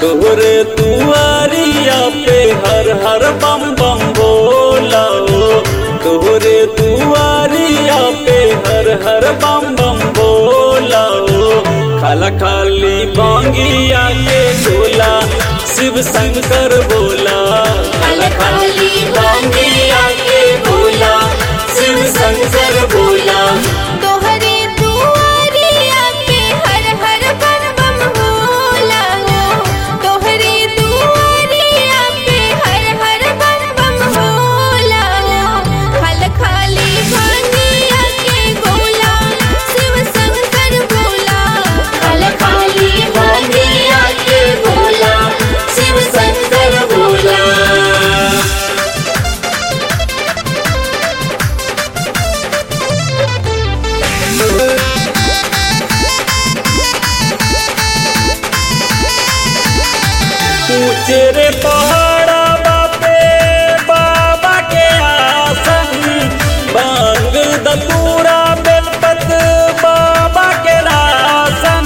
तोहरे दुआरिया पे हर हर बम बम बोला हो तोहरे दुआरिया पे हर हर बम बम बोला हो खाला खाली बांगिया के गोला शिव शंकर बोला खाला खाली बांगिया के गोला शिव शंकर बोला तोहरे दुआरिया पे हर हर बम बम बोला हो तोहरे दुआरिया पे हर हर बम बम बोला हो खल खाली भांगिया के गोला शिव शंकर बोला खाला खाली बांगिया के गोला शिव शंकर बोला ऊंचे रे पहाड़ा बापे बाबा के आसन बांग दतूरा बेलपत बाबा के रासन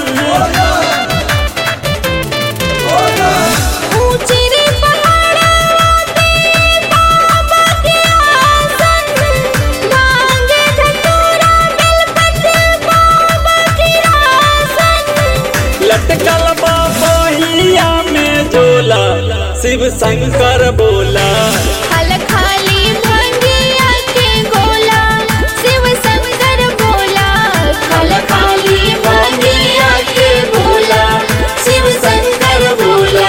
ऊंचे रे पहाड़ा पे बाबा के आसन भांगे धतूरा बेलपत्र बाबा के आसन लटकल बाहिया में झोला शिव शंकर बोला खल खाली भांगिया के गोला शिव शंकर बोला खल खाली बांगिया के बोला शिव शंकर बोला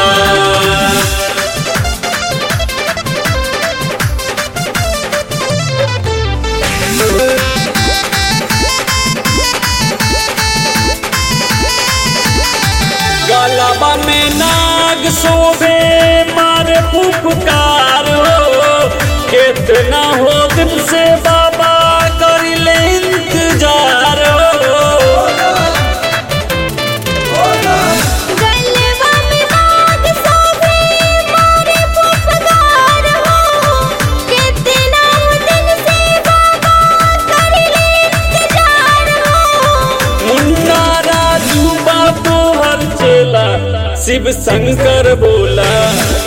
गलबा में नाग शोभे मारे फुफकार हो कितना हो दिन से बाबा करिले इंतजार हो गलबा में नाग शोभे मारे पुपकार हो कितना दिन से बाबा करिले इंतजार हो मुन्ना राजू बाबू हर चेला शिव शंकर बोला